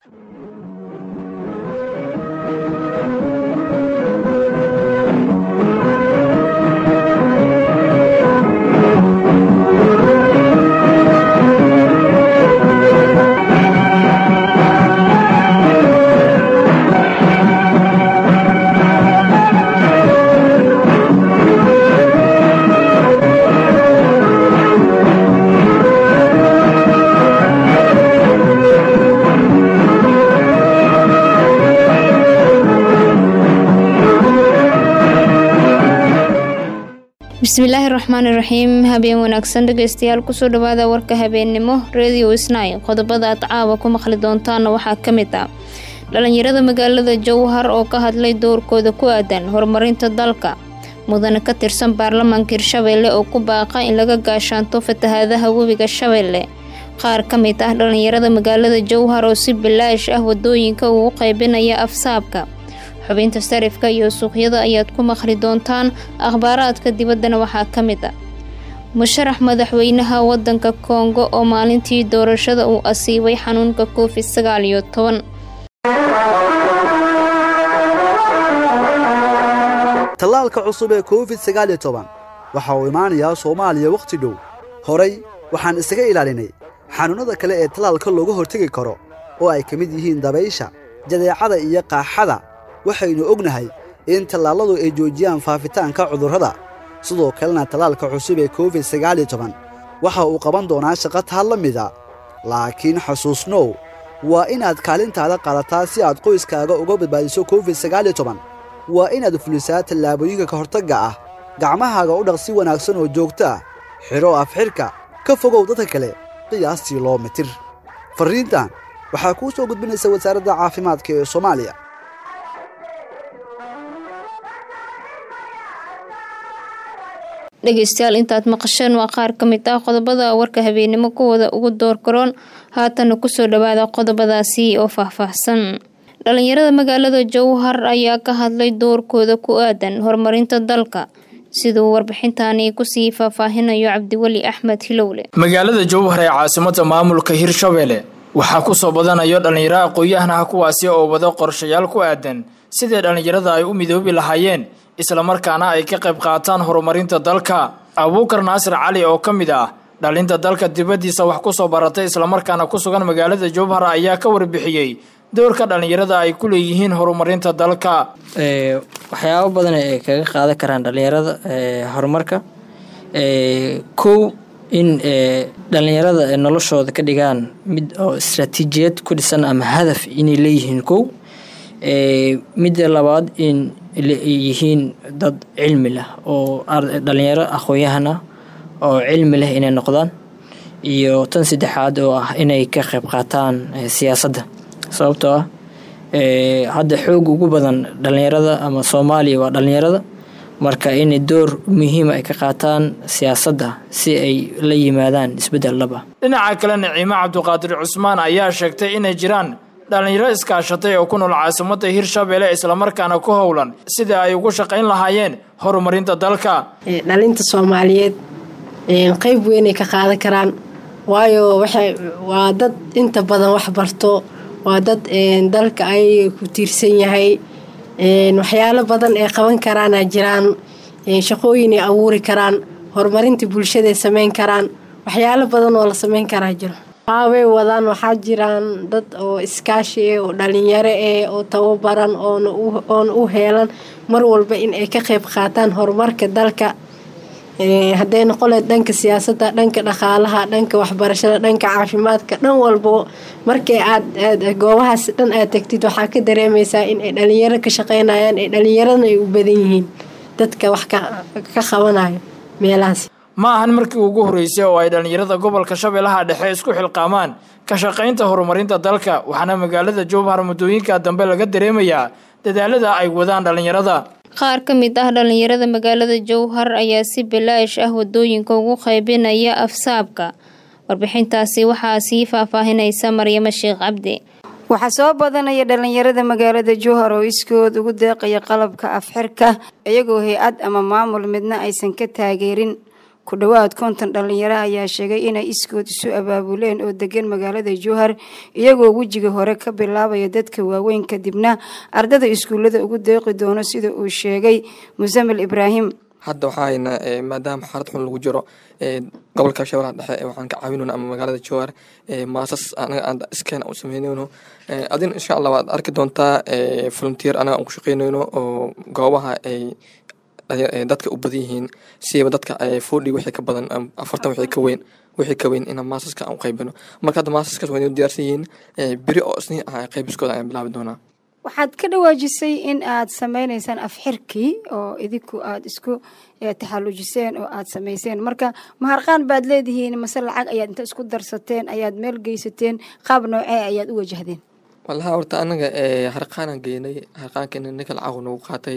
bismillaahi raxmaani raxiim habeen wanaagsan dhegeystayaal kusoo dhawaada warka habeennimo radio isnay qodobada aad caawa ku maqli doontaana waxaa ka mid ah dhalinyarada magaalada jowhar oo ka hadlay doorkooda ku aadan horumarinta dalka mudane ka tirsan baarlamaanka hirshabeelle oo ku baaqa in laga gaashaanto fatahaadaha webiga shabeelle qaar ka mid ah dhalinyarada magaalada jowhar oo si bilaash ah wadooyinka ugu qaybinaya afsaabka xubinta sarifka iyo suuqyada ayaad ku maqli doontaan akhbaaraadka dibaddana waxaa ka mid ah musharax madaxweynaha wadanka kongo oo maalintii doorashada uu asiibay xanuunka covid sagaal iyo toban tallaalka cusub ee covid sagaal iyo toban waxa uu imaanayaa soomaaliya wakhti dhow horay waxaan isaga ilaalinay xanuunnada kale ee tallaalka looga hortegi karo oo ay ka mid yihiin dabaysha jadeecada iyo qaaxada waxaynu ognahay in tallaalladu ay joojiyaan faafitaanka cudurrada sidoo kalena tallaalka cusub ee covid sagaal iyo toban waxa uu qaban doonaa shaqo taa la mida laakiin xasuusnow waa inaad kaalintaada qaadataa si aad qoyskaaga uga badbaadiso covid sagaal iyo toban waa inaad fulisaa tallaabooyinka ka hortagga ah gacmahaaga u dhaq si wanaagsan oo joogto ah xidho afxidhka ka fogow dadka kale qiyaastii loo mitir farriintan waxaa kuu soo gudbinaysa wasaaradda caafimaadka ee soomaaliya dhegeystayaal intaad maqasheen waa qaar ka mid ah qodobada warka habeennimo kuwooda ugu door garoon haatana kusoo dhawaada qodobadaasi oo faahfaahsan dhalinyarada magaalada jowhar ayaa ka hadlay doorkooda ku aadan horumarinta dalka siduu warbixintaani kusii faahfaahinayo cabdiweli axmed hilowle magaalada jowhar ee caasimada maamulka hirshabeelle waxaa kusoo badanayo dhallinyaro aqoon-yahanaha kuwaasi oo wada qorshayaal ku aadan sidii dhallinyarada ay u midoobi lahaayeen islamarkaana ay ka qayb qaataan horumarinta dalka abuukar naasir cali oo ka mid ah dhalinta dalka dibaddiisa wax kusoo baratay islamarkaana ku sugan magaalada jowhar ayaa ka warbixiyey doorka dhallinyarada ay ku leeyihiin horumarinta dalka waxyaabo badan ay kaga qaadan karaan dhallinyarada horumarka kow in dhallinyarada noloshooda ka dhigaan mid oo istraatiijiyad ku dhisan ama hadaf inay leeyihiin kow midda labaad in yihiin dad cilmi leh oo dhalinyaro aqoon-yahan ah oo cilmi leh inay noqdaan iyo tan saddexaad oo ah inay ka qayb qaataan siyaasadda sababtoo ah hadda xoog ugu badan dhalinyarada ama soomaaliya waa dhalinyarada marka inay door muhiima ay ka qaataan siyaasadda si ay la yimaadaan isbeddel dhab ah dhinaca kale naciimo cabdiqaadir cusmaan ayaa sheegtay inay jiraan dhalinyaro iskaashatay oo ku nool caasimada hirshabeelle islamarkaana ku howlan sidai ay ugu shaqayn lahaayeen horumarinta dalka dhalinta soomaaliyeed qeyb weynay ka qaadan karaan waayo waa dad inta badan wax barto waa dad dalka ay ku tiirsan yahay waxyaalo badan ee qaban karaana jiraan shaqooyinay abuuri karaan horumarinta bulshadaay sameyn karaan waxyaalo badan oo la sameyn karaa jiro way wadaan waxaa jiraan dad oo iskaashi eh oo dhalinyaro eh oo tababaran oona u heelan mar walba in ay ka qeyb qaataan horumarka dalka hadday noqoleed dhanka siyaasadda dhanka dhaqaalaha dhanka waxbarashada dhanka caafimaadka dhan walbo markay aad goobahaas dhan aad tagtid waxaa ka dareemaysaa in ay dhalinyaro ka shaqeynayaan ee dhalinyaradna ay u badan yihiin dadka wax ka qabanayo meelahaas ma ahan markii ugu horreysay oo ay dhallinyarada gobolka shabeellaha dhexe isku xilqaamaan ka shaqaynta horumarinta dalka waxaana magaalada jowhar muddooyinka dambe laga dareemayaa dadaalada ay wadaan dhallinyarada qaar ka mid ah dhalinyarada magaalada jowhar ayaa si bilaash ah wadooyinka ugu qaybinaya afsaabka warbixintaasi waxaa sii faahfaahinaysa maryamo sheekh cabdi waxaa soo badanaya dhallinyarada magaalada jowhar oo iskood ugu deeqaya qalabka afxirka iyagoo hay-ad ama maamul midna aysan ka taageerin ku dhowaad konton dhalinyaro ayaa sheegay inay iskood isu abaabuleen oo degan magaalada jowhar iyagoo wejiga hore ka bilaabaya dadka waaweyn kadibna ardada iskuullada ugu deeqi doono sida uu sheegay musamil ibraahim hadda waxaa haynaa maadaama xaalad xun lagu jiro gobolka shabeellaha dhexe waxaan ka caawinayno ama magaalada jowhar maasas anaga aan iskeena u sameynayno adin insha allah waad arki doontaa volunteer anaga aan ku shaqeynayno oo goobaha ay dadka u badan yihiin siiba dadka fodhi wixii ka badan afartan wixii ka weyn wixii ka weyn inaan maasaska aan u qaybino marka hadda maasaskaas waa inuu diyaarsan yihiin beri oo isniin ah qaybiskooda ayaan bilaabi doonaa waxaad ka dhawaajisay in aad sameyneysaan afxirkii oo idinku aada isku taxallujiseen oo aada samayseen marka maharqaan baad leedihiin mase lacag ayaad inta isku darsateen ayaad meel geysateen qaab noocee ayaad u wajahdeen walaha horta anaga harqaanaan geynay harqaankeena ninka lacag nagu qaatay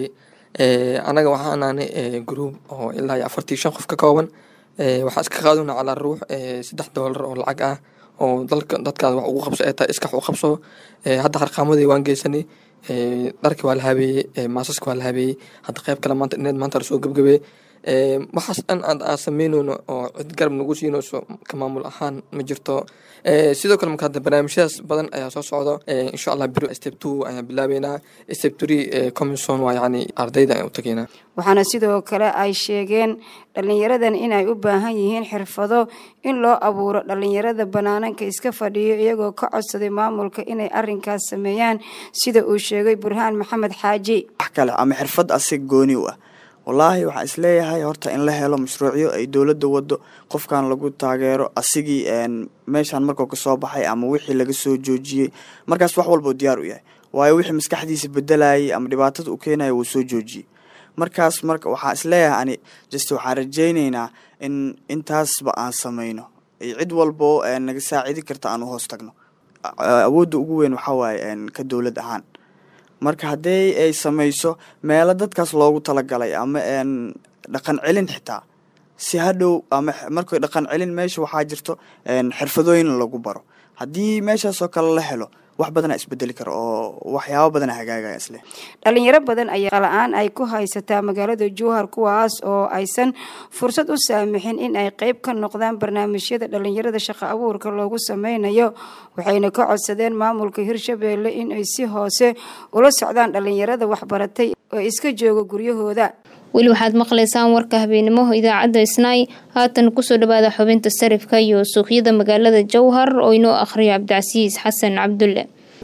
anaga waxaan nahnay gruub oo ilaa iyo afartii shan qof ka kooban waxaa iska qaaduna calaa ruux saddex doolar oo lacag ah oo dalka dadkaada wax ugu qabso ee tahay iskax u qabso hadda harqaamadii waan geysanay dharkii waa la habeeyey maasaska waa la habeeyey hadda qayb kale maanta ineed maanta lasoo gebgabeey waxaas dhan aad aan sameyneyno oo cid garab nagu siinayso ka maamul ahaan ma jirto sidoo kale marka hadda barnaamijyadaas badan ayaa soo socdo insha allah biro step two ayaan bilaabeynaa step three commission waa yacni ardayda ayaan u tageynaa waxaana sidoo kale ay sheegeen dhalinyaradan inay u baahan yihiin xirfado in loo abuuro dhalinyarada banaananka iska fadhiyo iyagoo ka codsaday maamulka inay arinkaas sameeyaan sida uu sheegay burhaan maxamed xaaji wax kale ama xirfad asig gooni u ah wallaahi waxaan isleeyahay horta in la helo mashruucyo ay dowladda wado qofkan lagu taageero asigii meeshaan markuu kasoo baxay ama wixii laga soo joojiyey markaas wax walbau diyaar u yahay waayo wixii maskaxdiisa bedelayay ama dhibaatada u keenaya wuu soo joojiyey markaas marka waxaan isleeyahay ani just waxaan rajayneynaa in intaasba aan sameyno cid walbo naga saacidi karta aan u hoos tagno awoodda ugu weyn waxaa waaye ka dowlad ahaan marka haddii ay sameyso meelo dadkaas loogu talagalay ama dhaqan celin xitaa si hadhow ama markay dhaqan celin meesha waxaa jirto xirfadooyin lagu baro haddii meeshaasoo kale la helo wax badana isbedeli karo oo waxyaabo badana hagaagaya isle dhalinyaro badan ayaa la-aan ay ku haysataa magaalada jowhar kuwaas oo aysan fursad u saamixin in ay qeyb ka noqdaan barnaamijyada dhalinyarada shaqo abuurka loogu sameynayo waxayna ka codsadeen maamulka hirshabeelle in ay si hoose ula socdaan dhalinyarada waxbaratay oo iska jooga guryahooda weli waxaad maqlaysaan warka habeenimo idaacadda isnaay haatan kusoo dhawaada xubinta sarifka iyo suuqyada magaalada jowhar oo inoo akhriyo cabdicasiis xasan cabdulle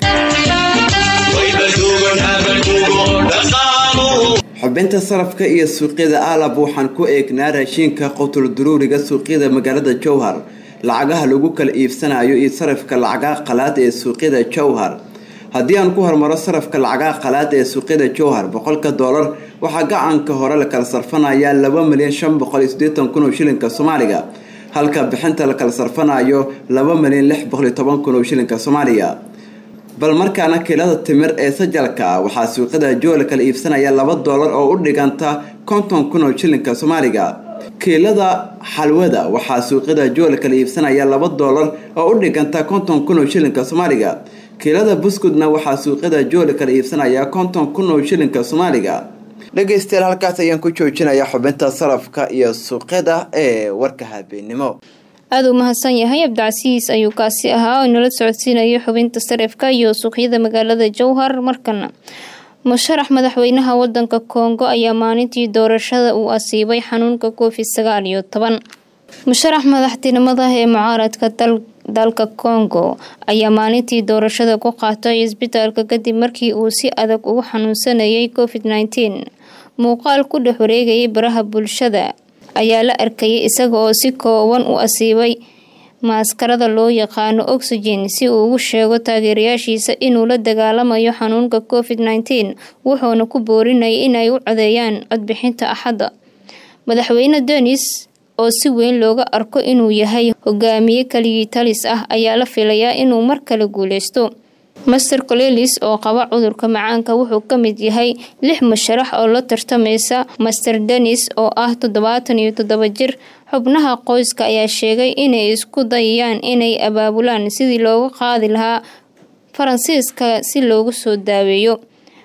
xubinta sarafka iyo suuqyada aalab waxaan ku eegnaa raashiinka qotul duruuriga suuqyada magaalada jowhar lacagaha lagu kala iibsanayo iyo sarafka lacagaha qalaad ee suuqyada jowhar haddii aan ku hormaro sarafka lacagaha qalaad ee suuqyada jowhar boqolka doolar waxaa gacanka hore la kala sarfanayaa laba milyan shan boqol iyo siddeetan kun oo shilinka soomaaliga halka bixinta la kala sarfanayo laba milyan lix boqol iyo toban kun oo shilinka soomaaliga bal markaana kiilada timir ee sajalka ah waxaa suuqyada jool kala iibsanaya laba doolar oo u dhiganta konton kun oo shilinka soomaaliga kiilada xalwada waxaa suuqyada jool kala iibsanaya laba doolar oo u dhiganta konton kun oo shilinka soomaaliga kiilada buskudna waxaa suuqyada jooli kala iibsanaya konton kun oo shilinka soomaaliga dhegaystayaal halkaas ayaan ku joojinayaa xubinta sarafka iyo suuqyada ee warka habeenimo aada u mahadsan yahay cabdicasiis ayuu kaasi ahaa oo inala socodsiinayo xubinta sarifka iyo suuqyada magaalada jowhar markana musharax madaxweynaha wadanka kongo ayaa maalintii doorashada uu asiibay xanuunka covid sagaal iyo toban musharax madaxtinimada ee mucaaradka dalka kongo ayaa maalintii doorashada ku qaatay isbitaalka kadib markii uu si adag ugu xanuunsanayay covid nneteen muuqaal ku dhex wareegayay baraha bulshada ayaa la arkayay isaga oo si kooban u asiibay maaskarada loo yaqaano oxygen si uu ugu sheego taageerayaashiisa inuu la dagaalamayo xanuunka covid nneteen wuxuuna ku boorinayay inay u codeeyaan codbixinta axadda madaxweyne denis oo si weyn looga arko inuu yahay hogaamiye kaligii talis ah ayaa la filayaa inuu mar kale guuleysto master colelis oo qaba cudurka macaanka wuxuu ka mid yahay lix musharax oo la tartamaysa master denis oo ah toddobaatan iyo toddoba jir xubnaha qoyska ayaa sheegay inay isku dayayaan inay abaabulaan sidii looga qaadi lahaa faransiiska si loogu soo daaweeyo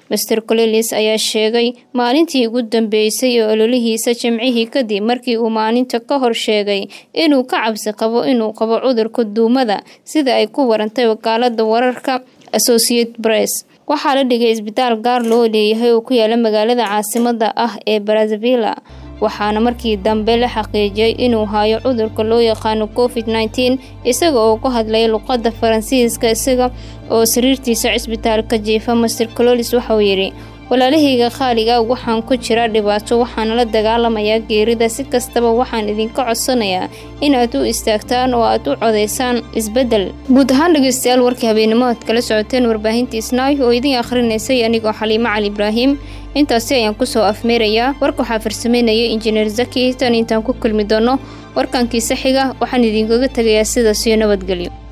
master colelis ayaa sheegay maalintii ugu dambeysay oo ololihiisa jimcihii kadib markii uu maalinta ka hor sheegay inuu ka cabsi qabo inuu qabo cudurka duumada sida ay ku warantay wakaalada wararka associate press waxaa la dhigay isbitaal gaar loo leeyahay oo ku yaala magaalada caasimada ah ee brazzavilla waxaana markii dambe la xaqiijiyay inuu hayo cudurka loo yaqaano covid nneteen isaga oo ku hadlaya luqadda faransiiska isaga oo sariirtiisa cisbitaalka jiifa master cololis waxauu yidhi walaalahayga khaaliga waxaan ku jira dhibaato waxaana la dagaalamayaa geerida si kastaba waxaan idinka codsanayaa inaad u istaagtaan oo aad u codaysaan isbeddel guud ahaan dhegeystayaal warkii habeennimo aad kala socoteen warbaahintii snaay oo idin akhrinaysay anigoo xaliimo cali ibraahim intaasi ayaan kusoo afmeerayaa warka waxaa farsameynaya injineer zaki tan intaan ku kulmi doono warkankiisa xiga waxaan idinkaga tegayaa sidaas iyo nabadgelyo